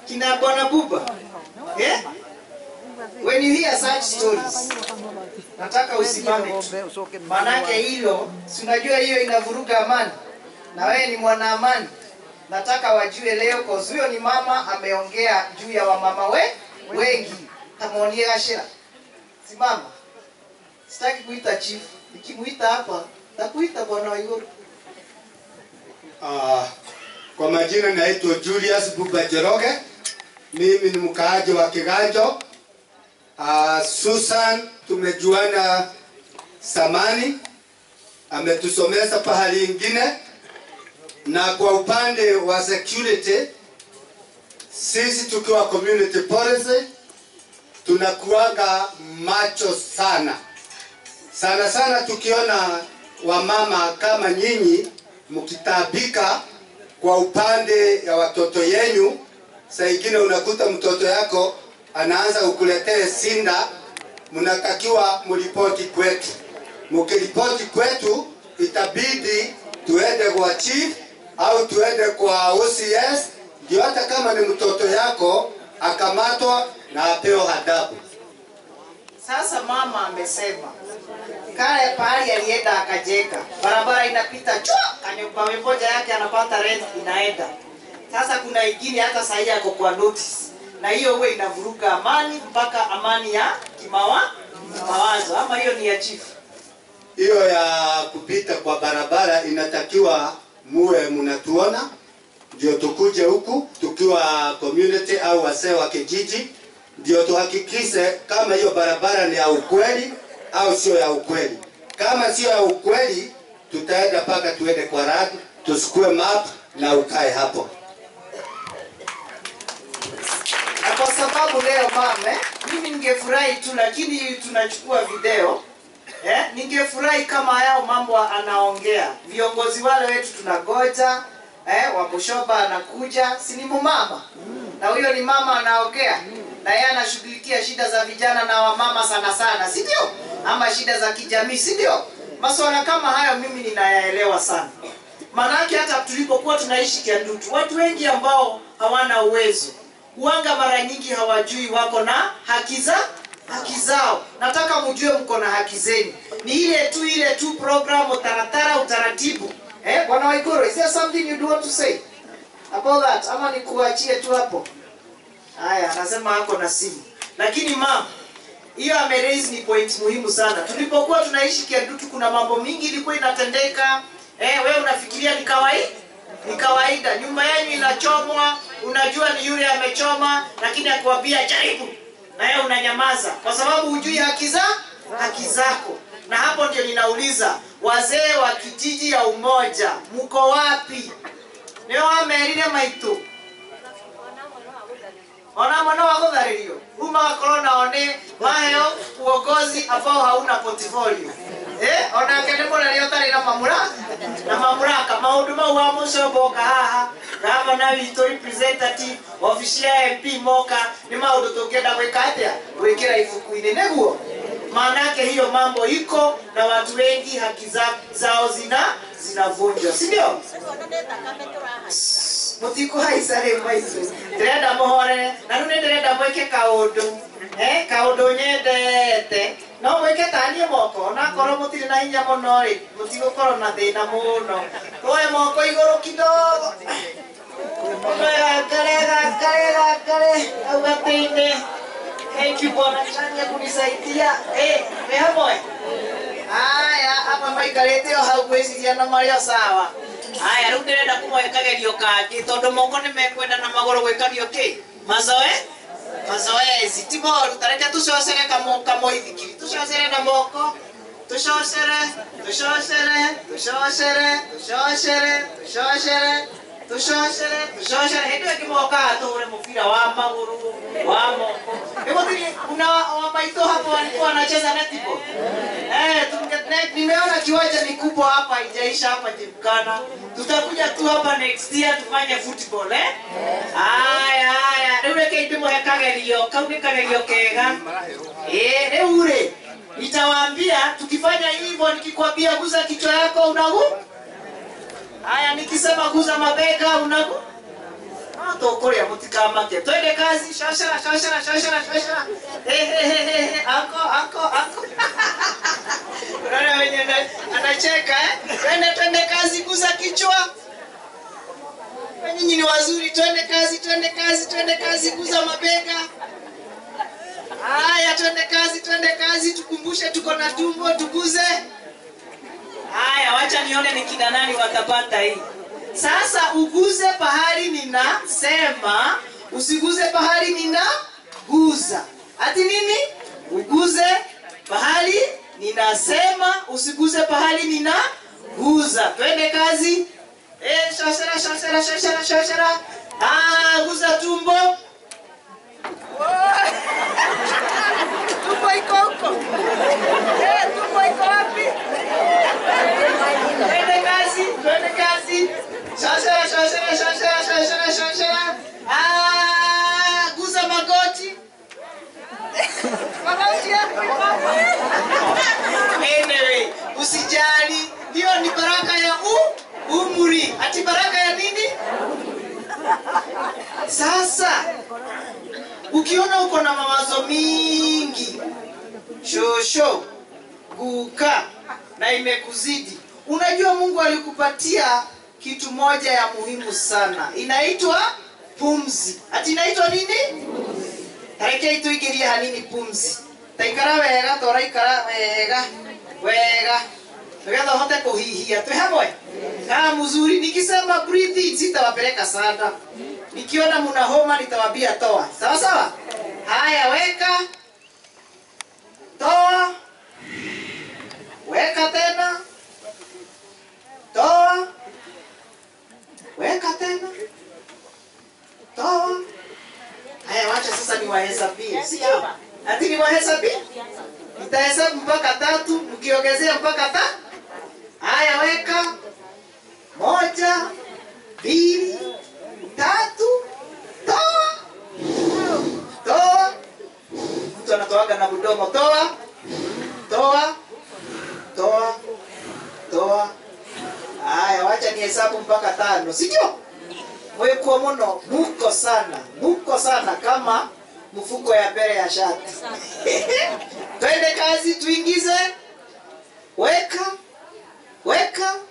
kina bwana buba eh? when you hear such stories nataka usimame tu manake hilo si unajua hiyo inavuruga amani na wewe ni mwana amani nataka wajue leo cause huyo ni mama ameongea juu ya wamama we wengi tamuonie gashira simama sitaki kuita chief nikimuita hapa takuita bwana waiguru Ah, kwa majina naitwa Julius Buba Jeroge. Mimi ni mkaaji wa Kiganjo. Ah, Susan tumejuana samani, ametusomeza pahali ingine, na kwa upande wa security, sisi tukiwa community policy tunakuwaga macho sana sana sana, tukiona wamama kama nyinyi mkitabika kwa upande ya watoto yenyu. Saa ingine unakuta mtoto yako anaanza kukuletea sinda, mnatakiwa mripoti kwetu. Mkiripoti kwetu, itabidi tuende kwa chief au tuende kwa OCS, ndio hata kama ni mtoto yako akamatwa na apewe adabu. Sasa mama amesema kale pahali alienda akajenga, barabara inapita chwa, kanyumba moja yake anapata rent inaenda. Sasa kuna ingine hata sahii yako kwa notice, na hiyo huwa inavuruga amani mpaka amani ya kimawa mawazo, ama hiyo ni ya chief. hiyo ya kupita kwa barabara inatakiwa muwe mnatuona, ndio tukuje huku tukiwa community au wasee wa kijiji, ndio tuhakikishe kama hiyo barabara ni ya ukweli au sio ya ukweli. Kama sio ya ukweli, tutaenda mpaka tuende kwa radi, tusikue map na ukae hapo. na kwa sababu leo mame, mimi ningefurahi tu, lakini tunachukua video eh, ningefurahi kama yao mambo anaongea viongozi wale wetu tunagoja eh, Wamoshoba anakuja, si ni mumama na huyo ni mama anaongea na yeye anashughulikia shida za vijana na wamama sana sana, si ndio? Ama shida za kijamii, si ndio? Masuala kama hayo mimi ninayaelewa sana. Maanake hata tulipokuwa tunaishi Kiandutu, watu wengi ambao hawana uwezo uanga mara nyingi hawajui wako na haki za haki zao. Nataka mjue mko na haki zenu, ni ile tu ile tu program, utaratara, utaratibu. Eh, bwana Waiguru, is there something you do want to say about that, ama nikuachie tu hapo? Haya, anasema ako na simu, lakini mama hiyo ameraise ni point muhimu sana. Tulipokuwa tunaishi Kiandutu, kuna mambo mingi ilikuwa inatendeka. Eh, wewe unafikiria ni kawaida? Ni kawaida, nyumba yenu inachomwa, unajua ni yule amechoma, lakini akikwambia jaribu, na wewe unanyamaza kwa sababu hujui haki za haki zako. Na hapo ndio ninauliza wazee wa kijiji ya Umoja, mko wapi? Nio wamerire maitu ona mwana wa gũtharĩrio rĩu magakorwo nao nĩ maheo uongozi ambao hauna portfolio eh onake nĩ mũnene ũtarĩ na mamũraka na mamũraka maũndũ mau wa mũcoboka haha gavana witũ representative obici ya MP moka nĩ maũndũ tũngĩenda gwĩka atĩa gwĩkĩra ibuku-inĩ nĩguo maanake hiyo mambo iko na watu wengi haki za, zao zina zinavunjwa si ndio mutikũhaica rĩu maitũ ndĩrenda mũhorere na rĩu nĩ ndĩrenda mwĩke kaũndũ eh, kaũndũ nyendete no mwĩke tanie moko onakorwo mũtirĩ na hinya mũno rĩ mũtigũkorwo na thĩna mũno twoe moko igũrũ kidogo gakare gakare gakare au gatĩ-inĩ thank you bwana chania kunisaidia eh, me hamwe haya hapa maikarĩte o hau gwĩciria na marĩ o sawa haya rĩu ndĩrenda kũmoe kagerio kangĩ tondũ moko nĩ mekwenda na magũrũ gwĩkario kĩ mazoe mazoezi ti moru ta reke tũcocere kamo- kamoithikiri tũcocere na moko tũcocere tũcocere tũcocere tũcocere tũcocere tũcocere tũcocere hĩndĩ ĩyo kĩmokaga tũhũre mũbira wa magũrũ wa moko Hivyo kuna wamaito hapo walikuwa wanacheza netball. Eh, tunge- ne- nimeona kiwanja ni kubwa hapa haijaisha hapa Jimkana. Tutakuja tu hapa next year tufanye football eh? Haya haya, rĩu reke ithimo he kagerio, kau nĩ kagerio kega. Eh, rĩu rĩ nitawaambia tukifanya hivyo nikikwambia guza kichwa yako unagu. Haya nikisema guza mabega unagu. atokoria mutikamake twende kazi shashara shashara shashara shashara Ehehehe, ako ako ako unaona wenye ana- anacheka eh? twende twende kazi guza kichwa nyinyi ni wazuri twende kazi twende kazi twende kazi guza mabega haya twende kazi twende kazi tukumbushe tuko na tumbo tuguze haya wacha nione ni kina nani watapata hii sasa uguze pahali ninasema usiguze pahali ninaguza ati nini uguze pahali ninasema usiguze pahali ninaguza twende kazi Eh, shashara shashara shashara shashara ah, guza tumbo tumbo iko huko Eh, tumbo iko wapi twende kazi twende kazi shashara shashara shashara shashara shashara ah, guza magoti magoti yako iko hapa anyway usijali hiyo ni baraka ya u umri ati baraka ya nini sasa ukiona uko na mawazo mingi shosho guka na imekuzidi unajua mungu alikupatia kitu moja ya muhimu sana inaitwa pumzi ati inaitwa nini tareke ituigirie hanini pumzi taikara wega toraikara wega wega nigetha uhote kuhihia twi hamwe kaa mzuri nikisema breathe in sitawapeleka sana nikiona muna homa nitawambia toa sawa sawa haya weka toa weka tena toa weka tena toa haya wacha sasa niwahesabie sio ati niwahesabie nitahesabu mpaka tatu mkiongezea mpaka ta haya weka moja mbili tatu toa toa mtu anatoaga na mdomo toa toa toa toa haya wacha nihesabu mpaka tano sijio mwekuo muno muko sana muko sana kama mfuko ya mbele ya shati twende kazi tuingize weka weka